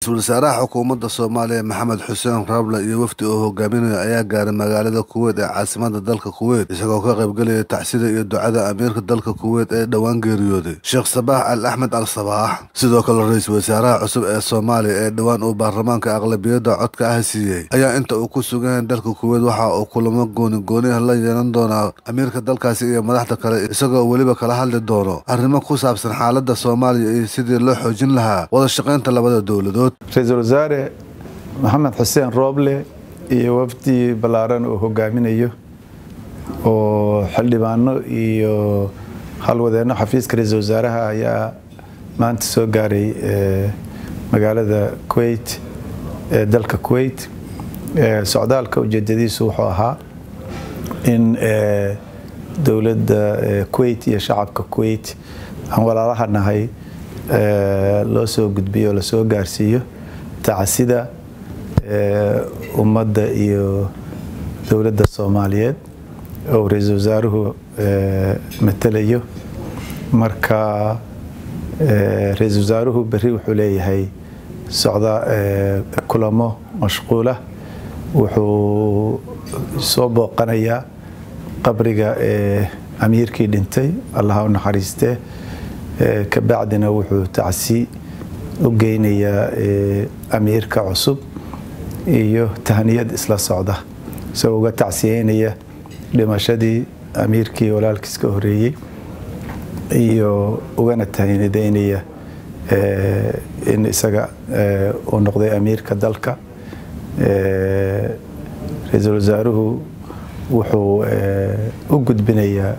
ra-iisul wasaaraha xukuumadda soomaaliya maxamed xuseen rable iyo wafdi uu hogaaminayo ayaa gaaray magaalada kuweyt ee caasimada dalka kuweyt isagoo ka qaybgelaya tacsida iyo ducada amiirka dalka kuweyt ee dhowaan geeriyooday sheekh sabaax al axmed al sabaax sidoo kale ra-iisul wasaaraha cusub ee soomaaliya ee dhowaan uu baarlamaanka aqlabiyadda codka ah siiyey ayaa inta uu ku sugan yahay dalka kuweyt waxa uu kulamo gooni gooniah la yeelan doonaa amiirka dalkaasi iyo madaxda kale isagoo weliba kala hadli doono arrimo ku saabsan xaaladda soomaaliya iyo sidii loo xoojin lahaa wada shaqaynta labada dowladood ra-iisul wasaare maxamed xuseen rooble iyo wafdi ballaaran uu hogaaminayo oo xildhibaano iyo halwadeenno xafiiska ra-iisul wasaaraha ayaa maanta soo gaaray magaalada kuweyt ee dalka kuweyt socdaalka ujeedadiisu wuxuu ahaa in dowladda kuweyt iyo shacabka kuweyt aan walaalaha nahay loo soo gudbiyo oo lasoo gaarsiiyo tacasida ummadda iyo dowladda soomaaliyeed oo ra-iisul wasaaruhu matalayo marka ra-iisul wasaaruhu berri wuxuu leeyahay socda kulamo mashquula wuxuu soo booqanayaa qabriga amiirkii dhintay allaha u naxariistee kabacdina wuxuu tacsi u geynayaa amiirka cusub iyo tahniyad isla socda isagoo uga tacsiyeynaya dhimashadii amiirkii walaalkiis ka horeeyey iyo ugana tahniyadeynaya in isaga uu noqday amiirka dalka ra-iisul wasaaruhu wuxuu u gudbinayaa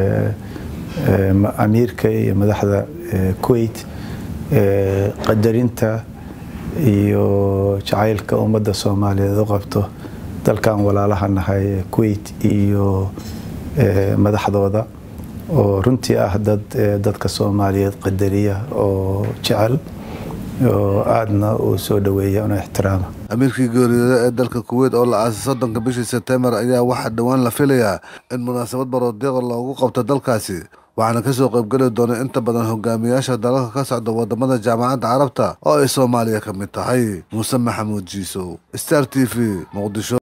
amiirka iyo madaxda kuweyt qadarinta iyo jacaylka ummadda soomaaliyeed u qabto dalkan walaalaha nahay kuweyt iyo madaxdooda oo runtii ah dad dadka soomaaliyeed qadariya oo jecel oo aadna uu soo dhaweeya una ixtiraama amiirkii geeriyooda ee dalka kuweyt oo la aasay soddonka bishii sebtembar ayaa waxaa dhowaan la filayaa in munaasabad baroodiiqa loogu qabto dalkaasi waxaana kasoo qaybgeli doona inta badan hogaamiyaasha dalalka ka socda wadamada jaamacadda carabta oo ay soomaaliya ka mid tahay muuse maxamuud jiisow star t v muqdisho